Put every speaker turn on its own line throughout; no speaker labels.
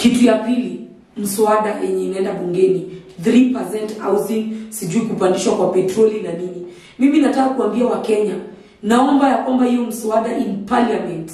kitu ya pili mswada yenye inaenda bungeni 3% housing sijui kupandishwa kwa petroli na nini mimi nataka kuambia wakenya naomba ya kwamba hiyo mswada in parliament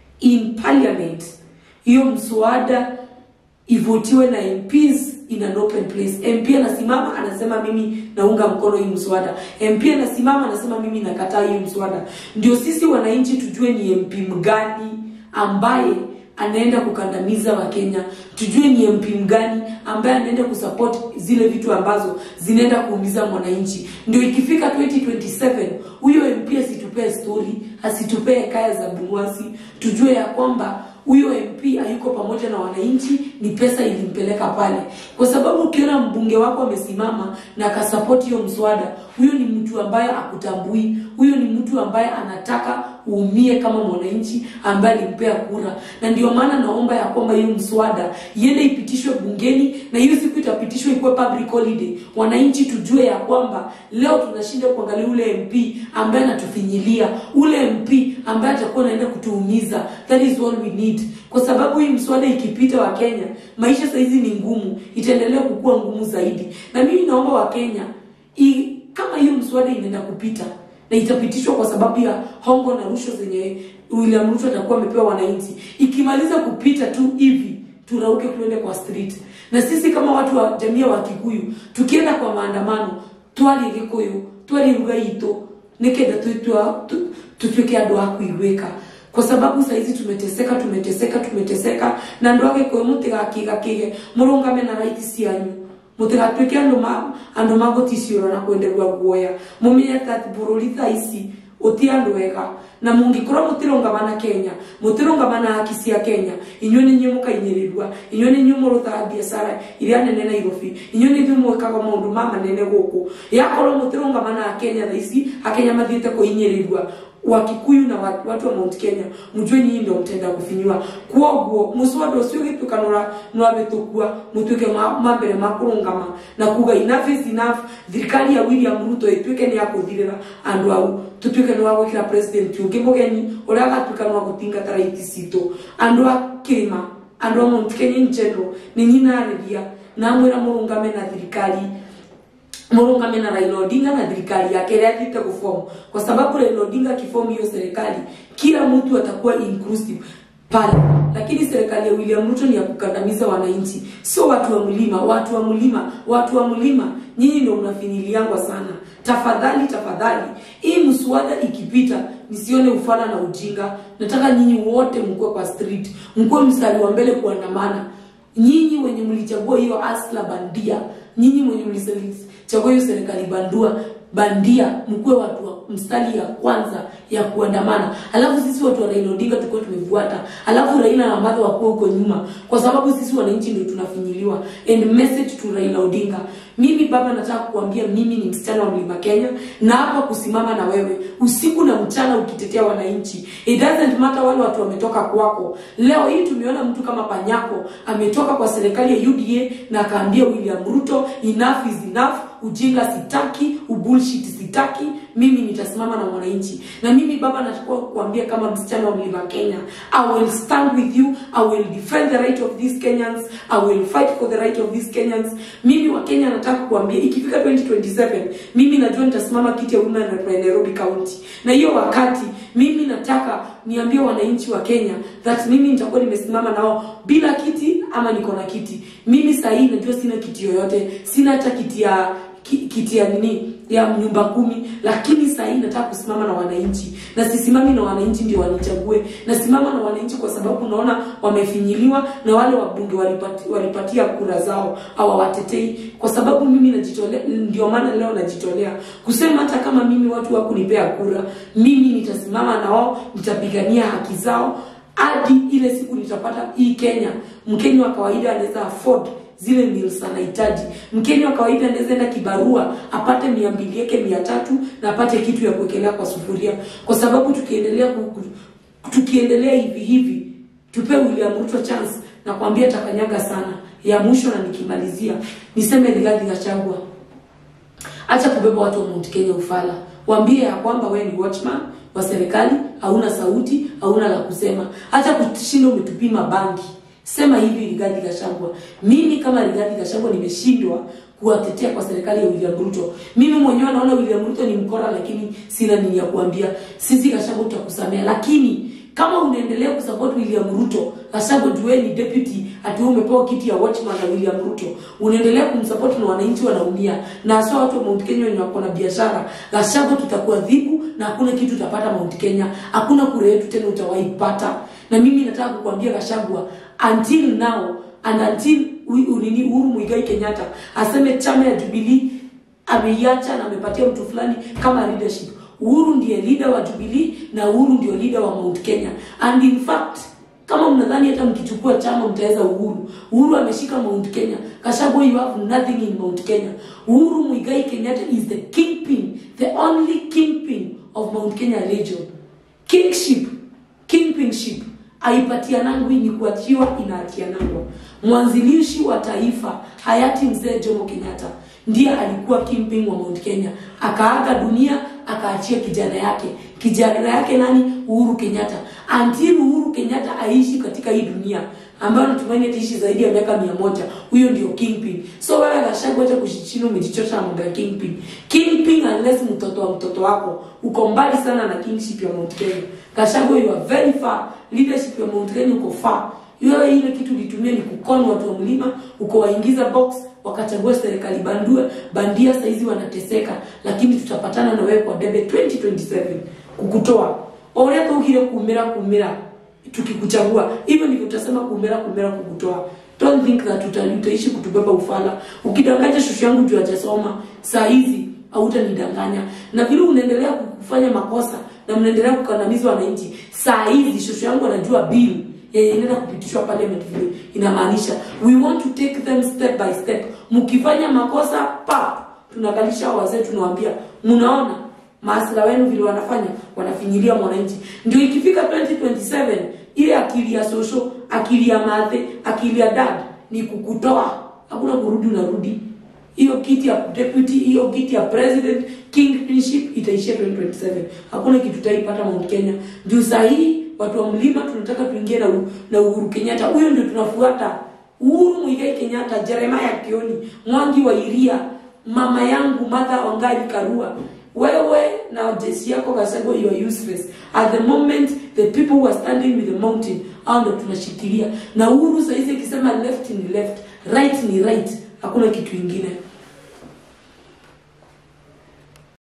in parliament hiyo mswada ivotiwe na MPs in an open place. MP anasimama anasema mimi naunga mkono hii mswada. MP anasimama anasema mimi nakataa hii mswada. Ndio sisi wananchi tujue ni MP mgani ambaye anaenda kukandamiza Wakenya, tujue ni MP mgani ambaye anaenda kusupport zile vitu ambazo zinaenda kuumiza mwananchi. Ndio ikifika 2027 huyo MP asitupee story, asitupee kaya za Bungwasi, tujue ya kwamba huyo MP hayuko pamoja na wananchi, ni pesa ilimpeleka pale. Kwa sababu ukiona mbunge wako amesimama na akasapoti hiyo mswada, huyo ni mtu ambaye akutambui, huyo ni mtu ambaye anataka uumie kama mwananchi ambaye alimpea kura, na ndio maana naomba ya kwamba hiyo mswada iende ipitishwe bungeni, na hiyo siku itapitishwa ikuwe public holiday, wananchi tujue ya kwamba leo tunashinda kuangalia ule MP ambaye anatufinyilia, ule MP ambaye atakuwa anaenda kutuumiza. That is all we need, kwa sababu hii mswada ikipita, wa Kenya maisha saizi ni ngumu, itaendelea kukua ngumu zaidi, na mimi naomba Wakenya i, kama hiyo mswada inaenda kupita na itapitishwa kwa sababu ya hongo na rushwa zenye William Ruto atakuwa amepewa wananchi. Ikimaliza kupita tu hivi, turauke tuende kwa street, na sisi kama watu wa jamii wa Kikuyu tukienda kwa maandamano, twari Gikuyu twari ruga itu nikenda twitwa tutuike andu a kuigwika kwa sababu saizi tumeteseka tumeteseka tumeteseka na andu a Gikuyu mutigakiga kige murungame na right cianyu mutigatuike andu ma andu maguticiura na kwenderua guoya mumenye ati bururi thaa ici uti andu ega na mungikorwo mutirungamana Kenya mutirungamana haki cia Kenya inyuĩ nĩ inyuĩ mũkainyirirwa inyuĩ nĩ inyuĩ mũrutaga biacara iria nene Nairobi inyuĩ nĩ inyuĩ mwĩkaga maũndũ ma manene gũkũ yakorwo mutirungamana na Kenya thaa ici akenya mathiĩte kũinyirirwa wakikuyu na watu wa Mount Kenya mjue nyinyi ndio mtenda kufinywa kwoguo muswada ucio gituka nora nwabetukua mutuike mambere ma kurungama na kuga enough is enough thirikari ya William Ruto ituike ni yakuthirira andu au tutuike ni wagwikira president ungi mugeni uria agatuika ni wagutingata raiti citu andu a kirima andu a Mount Kenya in general ni nyinariria namwira murungame na thirikari murungame na Raila Odinga na thirikari yake ile atite kufomu, kwa sababu Raila Odinga akifomu hiyo serikali, kila mtu atakuwa inclusive pale. Lakini serikali ya William Ruto ni ya kukandamiza wananchi, sio watu wa mlima. Watu wa mlima, watu wa mlima, nyinyi ndio mnafinyiliangwa sana. Tafadhali, tafadhali, hii mswada ikipita, nisione ufana na ujinga. Nataka nyinyi wote mkuwe kwa street, mkuwe mstari wa mbele kuandamana. Nyinyi wenye mlichagua hiyo asla bandia, nyinyi mwenye mlichagua hiyo serikali bandua bandia, mkuwe watu wa mstari ya kwanza ya kuandamana, alafu sisi watu wa Raila Odinga tulikuwa tumefuata, alafu Raila na Martha wakuwa huko nyuma, kwa sababu sisi wananchi ndio tunafinyiliwa. And message to Raila Odinga, mimi baba, nataka kuambia mimi ni msichana wa Mlima Kenya na hapa kusimama na wewe usiku na mchana ukitetea wananchi. It doesn't matter wale watu wametoka kwako. Leo hii tumeona mtu kama Panyako ametoka kwa serikali ya UDA na akaambia William Ruto enough is enough, ujinga sitaki, ubullshit sitaki, mimi nitasimama na mwananchi. Na mimi baba, nataka kuambia kama msichana wa Mlima Kenya, I will stand with you, I will defend the right of these Kenyans, I will fight for the right of these Kenyans. Mimi wa Kenya nataka kuambia ikifika 2027 mimi najua nitasimama kiti ya women rep ya Nairobi County, na hiyo wakati mimi nataka niambie wananchi wa Kenya that mimi nitakuwa nimesimama nao bila kiti ama niko na kiti. Mimi saa hii najua sina kiti yoyote, sina hata kiti ya kiti ya nini ya nyumba kumi, lakini saa hii nataka kusimama na wananchi, na sisimami na wananchi ndio wanichague, nasimama na wananchi kwa sababu naona wamefinyiliwa na wale wabunge walipati, walipatia kura zao hawawatetei, kwa sababu mimi najitolea. Ndio maana leo najitolea kusema hata kama mimi watu wakunipea kura, mimi nitasimama nao, nitapigania haki zao hadi ile siku nitapata hii Kenya. Mkenya wa kawaida anaweza afford zile meals anahitaji. Mkenya wa kawaida anaweza enda kibarua apate mia mbili yake mia tatu na apate kitu ya kuwekelea kwa sufuria, kwa sababu tukiendelea tukiendelea hivi hivi, tupe William Ruto chance na kuambia takanyaga sana. Ya mwisho na nikimalizia, niseme Rigathi Gachagua, acha kubeba watu wa Mount Kenya ufala, waambie ya kwamba wewe ni watchman wa serikali, hauna sauti, hauna la kusema. Hata kushinda umetupima bangi sema hivi Rigathi Gachagua, mimi kama Rigathi Gachagua nimeshindwa kuwatetea kwa serikali ya William Ruto. Mimi mwenyewe naona William Ruto ni mkora, lakini sina nini ya kuambia. Sisi Gachagua tutakusamea, lakini kama unaendelea kusupport William Ruto, Gachagua juu wewe ni deputy, ati wewe umepewa kiti ya watchman na William Ruto, unaendelea kumsupport na wananchi wanaumia, na hasa watu wa Mount Kenya wenye wako na biashara. Gachagua tutakuadhibu na hakuna kitu utapata Mount Kenya, hakuna kura yetu tena utawahi kupata. Na mimi nataka kukuambia Gachagua, until now and until nini Uhuru Muigai Kenyatta aseme chama ya Jubilee ameiacha na amepatia mtu fulani kama leadership. Uhuru ndiye leader wa Jubilee na Uhuru ndio leader wa Mount Kenya. And in fact, kama mnadhani hata mkichukua chama mtaweza Uhuru, Uhuru ameshika Mount Kenya. Gachagua, you have nothing in Mount Kenya. Uhuru Muigai Kenyatta is the kingpin, the only kingpin of Mount Kenya region. Kingship, kingpinship haipatianangwi ni kuachiwa, inaatianangwa. Mwanzilishi wa taifa hayati mzee Jomo Kenyatta ndiye alikuwa kingpin wa Mount Kenya, akaaga dunia, akaachia kijana yake. Kijana yake nani? Uhuru Kenyatta. Until Uhuru Kenyatta aishi katika hii dunia ambayo natumaini ataishi zaidi ya miaka mia moja, huyo ndio kingpin. So wewe Gachagua, acha kushichini, umejichosha mambo ya kingpin. Kingpin unless mtoto wa mtoto wako uko mbali sana na kingship ya Mount Kenya. Gachagua, you are very far. Leadership ya Mount Kenya uko far. Wewe ile kitu ulitumia ni kukona watu wa mlima, ukowaingiza box wakachagua serikali bandua bandia, saizi wanateseka, lakini tutapatana na wewe kwa debe 2027 kukutoa oria tugire kumira kumira tukikuchagua hivyo ndivyo tutasema kumira kumira kukutoa don't think that uta, utaishi kutubeba ufala ukidanganya shushu yangu juu hajasoma saa hizi hautanidanganya na vile unaendelea kufanya makosa na mnaendelea kukandamiza wananchi saa hizi shushu yangu anajua bill yenye inaenda kupitishwa parliament vile inamaanisha we want to take them step by step mkifanya makosa pa tunakalisha wazee tunawaambia mnaona maasila wenu vile wanafanya wanafinyilia mwananchi ndio ikifika 2027 ile akili ya social akili ya mathe akili ya dad ni kukutoa hakuna kurudi unarudi hiyo kiti ya deputy hiyo kiti ya president kingship itaishia 2027 hakuna kitu taipata Mount Kenya juu sahii watu wa mlima tunataka tuingie na, na Uhuru Kenyatta huyo ndio tunafuata Uhuru Muigai Kenyatta Jeremiah Kioni Mwangi wa Iria mama yangu Martha Wangari Karua wewe na jeshi yako Gachagua you are useless at the moment the people who are standing with the mountain hao ndio tunashikilia na Uhuru saizi akisema left ni left right ni right hakuna kitu ingine